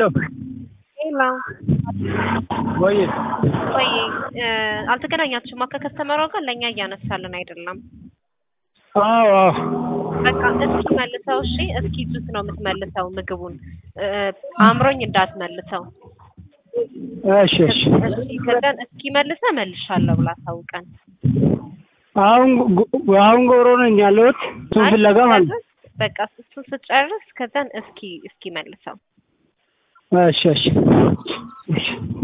ሄሎ ወይ ወይ አልተገናኛችሁማ ከከስተመሯ ጋር ለእኛ እያነሳልን አይደለም። አዎ አዎ በቃ እስኪ መልሰው። እሺ እስኪ ጁስ ነው የምትመልሰው ምግቡን እ፣ አምሮኝ እንዳትመልሰው። እሺ እሺ እሺ ከዛን እስኪ መልሰህ መልሻለሁ ብላ ታውቀን። አሁን ጎ- አሁን ጎሮ ነኝ ያለሁት እሱን ፍለጋ ማለት ነው። በቃ እሱን ስጨርስ ከዛን እስኪ እስኪ መልሰው። እሺ እሺ እሺ